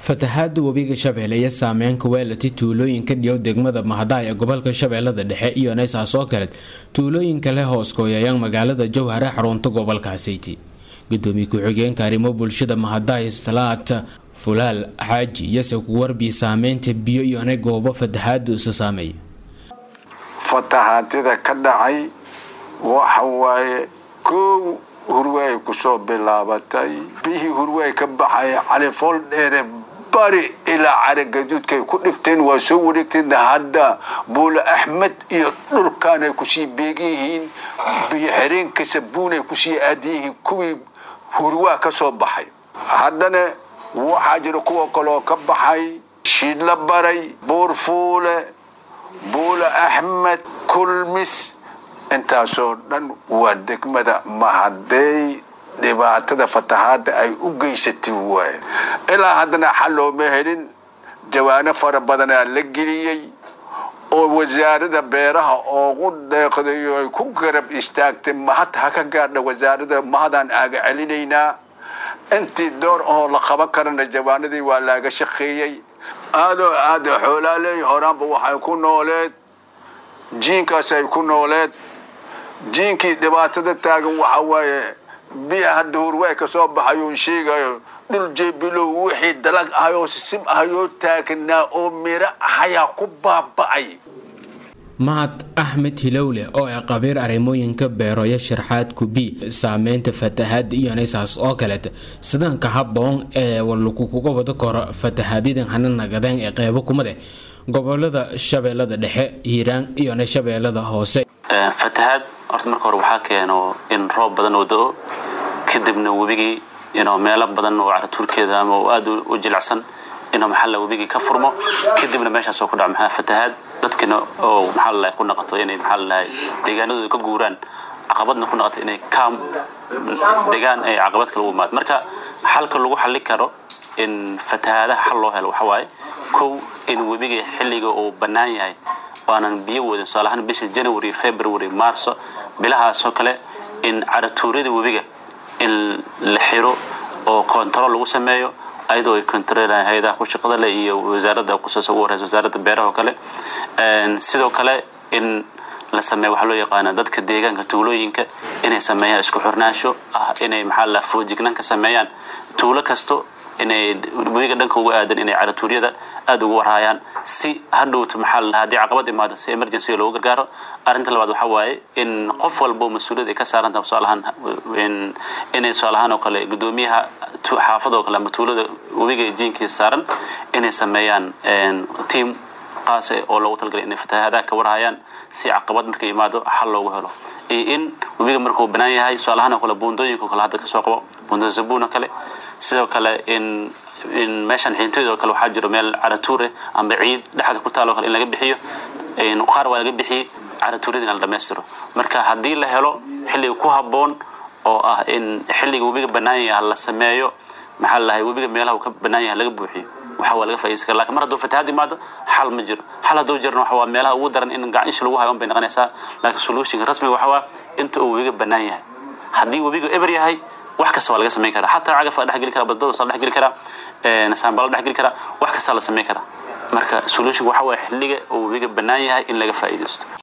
fatahaada webiga shabeelle iyo saameynka weelati tuulooyinka dhiyow degmada mahadaay ee gobolka shabeellada dhexe iyo naysaas oo kale tuulooyinka leh hoos kooyayaan magaalada jowhare xarunta gobolka hasayti gudoomiye ku-xigeenka arrimo bulshada mahadaay salaad fulaal xaaji iyose ku warbiya saameynta biyo iyona goobo fatahaada isa saameeya fatahaadida ka dhacay waxa waaye koow hurwaay kusoo bilaabatay bihii hurwaay ka baxay califool dheere bari ilaa caragaduudkay ku dhifteen waa soo wareegteen hadda buule axmed iyo dhulkaanay kusii beegan yihiin biyo xireenka sabuunay kusii aadan yihiin kuwii hurwaa ka soo baxay haddana waxaa jira kuwa kaloo ka baxay shiidla baray buurfuule buule axmed kulmis intaasoo dhan waa degmada mahadeey dhibaatada fatahaada ay u geysatay waaye ilaa haddana xal looma helin jawaano fara badanaa la geliyey oo wasaarada beeraha oogu deeqdayo ay ku garab istaagtay mahad ha ka gaadha wasaarada mahadaan aaga celinaynaa intii door ahoo la qaban karana jawaanadii waa laaga shaqeeyey aadoo aada xoolaaleey horaanba waxay ku nooleed jiinkaas ay ku nooleed jiinkii dhibaatada taagan waxa waaye biya hadda hurwaay ka soo baxayuun sheegayo dhul jeebilow wixii dalag ahayoo sisim ahayoo taagnaa oo miro ahayaa ku baaba'ay mahad axmed hilowle oo ah qabiir arrimooyinka beeroyo sharxaad kubi saameynta fatahaada iyo naysaas oo kaleeta sidaanka haboon ee lagukuga wada koro fatahaadyada hana nagadeen ee qeybo kumade gobolada shabeellada dhexe hiiraan iyona shabeellada hoose fatahaad horta marka hore waxaa keeno in roob badan oo da-o kadibna webigii inuu meelo badan oo caratuurkeeda ama aada u jilicsan inuu maxalla webigii ka furmo kadibna meeshaas oo ku dhaco maxaa fatahaad dadkina oo maxaa lalahay ku naqato inay maxaa lalahay deegaanadooda ka guuraan caqabadna ku naqato inay kaam degaan ay caqabad kala u imaado marka xalka lagu xallin karo in fatahaadaha xal loo helo waxa waaye kow in webiga xilliga uu bannaan yahay waanan biyo wadin tusaalahaan bisha january february marso bilahaasoo kale in caratuuryada webiga in la xiro oo control lagu sameeyo ayadoo ay controlaan hay-adaha ku shaqada leh iyo wasaaradda kusoosa ugu horeysa wasaaradda beeraha oo kale sidoo kale in la sameeyo waxaa loo yaqaana dadka deegaanka tuulooyinka inay sameeyaan isku xirnaansho ah inay maxaa la foojignaan ka sameeyaan tuulo kasto inay webiga dhanka uga aadan inay caratuuryada aada ugu warhaayaan si hadhowto maxaa la haddii caqabad imaado si emergency loogu gargaaro arrinta labaad waxaa waaye in qof walbo mas-uuliyad ay ka saaran tahay tusaalahaan inay tusaalahaan oo kale guddoomiyaha xaafada oo kale ama tuulada webiga jiinkiisa saaran inay sameeyaan team qaas oo loogu talagalay inay fatahaadaha ka warhayaan si caqabad markay imaado xal loogu helo iyo in webiga markuu banaan yahay tusaalahaan oo kale buundooyinka oo kale hadda kasoo qabo buunda zabuun oo kale sidoo kale in in meeshan xiintooyda oo kale waxaa jiro meel caratuure amba ciid dhexda ku taalo kale in laga bixiyo qaar waa laga bixiyey caratuuryada in la dhammaystiro marka haddii la helo xilliga ku habboon oo ah in xilliga webiga bannaan yaha la sameeyo maxaa lalahay webiga meelaha uu ka bannaan yaha laga buuxiyo waxa waa laga faaidaysan kara lakin mar hadduu fatahaad imaado xal ma jiro xal hadduu jirna waxa waa meelaha ugu daran in gacish lagu hayo un bay noqonaysaa laakiin solutionka rasmiga waxa waa inta uu webiga bannaan yahay haddii webiga eber yahay wax kasta waa laga samayn karaa xataa cagaf waa dhexgeli karaa badbadoosa la dhexgeli karaa saambala dhexgeli karaa wax kastaa la samayn karaa marka solutionka waxa waa xilliga uu webiga bannaan yahay in laga faa'iidaysto